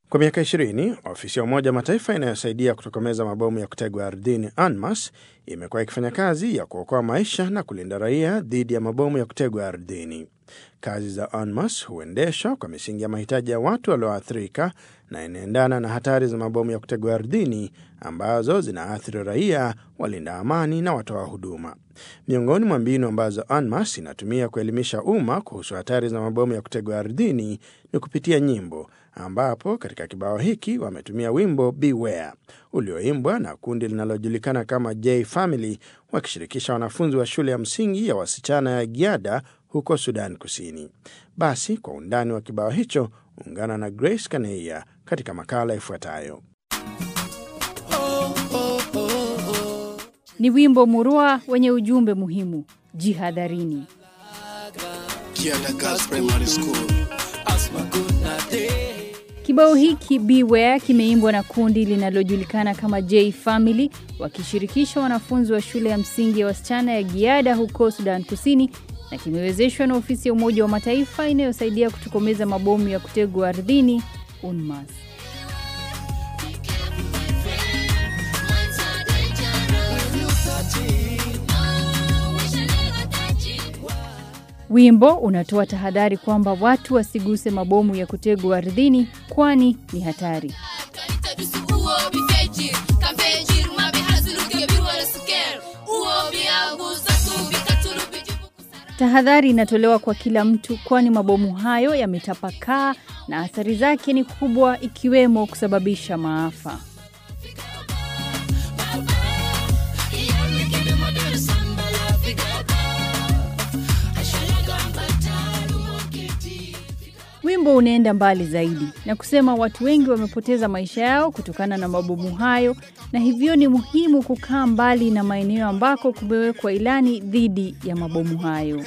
Kwa miaka 20 ofisi ya Umoja wa Mataifa inayosaidia kutokomeza mabomu ya kutegwa ardhini UNMAS imekuwa ikifanya kazi ya kuokoa maisha na kulinda raia dhidi ya mabomu ya kutegwa ardhini. Kazi za UNMAS huendeshwa kwa misingi ya mahitaji ya watu walioathirika na inaendana na hatari za mabomu ya kutegwa ardhini ambazo zinaathiri raia, walinda amani na watoa huduma. Miongoni mwa mbinu ambazo UNMAS inatumia kuelimisha umma kuhusu hatari za mabomu ya kutegwa ardhini ni kupitia nyimbo, ambapo katika kibao hiki wametumia wimbo Beware ulioimbwa na kundi linalojulikana kama J Family wakishirikisha wanafunzi wa shule ya msingi ya wasichana ya Giada huko Sudan Kusini. Basi kwa undani wa kibao hicho, ungana na Grace Kaneia katika makala ifuatayo. Ni wimbo murua wenye ujumbe muhimu: jihadharini. Kibao hiki Beware kimeimbwa na kundi linalojulikana kama J Family wakishirikisha wanafunzi wa shule ya msingi ya wasichana ya Giada huko Sudan Kusini na kimewezeshwa na ofisi ya Umoja wa Mataifa inayosaidia kutokomeza mabomu ya kutegwa ardhini UNMAS. Wimbo unatoa tahadhari kwamba watu wasiguse mabomu ya kutegwa ardhini kwani ni hatari. Tahadhari inatolewa kwa kila mtu kwani mabomu hayo yametapakaa na athari zake ni kubwa ikiwemo kusababisha maafa. Wimbo unaenda mbali zaidi na kusema watu wengi wamepoteza maisha yao kutokana na mabomu hayo, na hivyo ni muhimu kukaa mbali na maeneo ambako kumewekwa ilani dhidi ya mabomu hayo.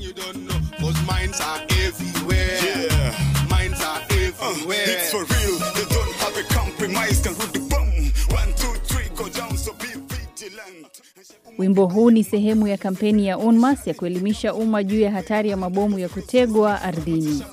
Wimbo huu ni sehemu ya kampeni ya UNMAS ya kuelimisha umma juu ya hatari ya mabomu ya kutegwa ardhini.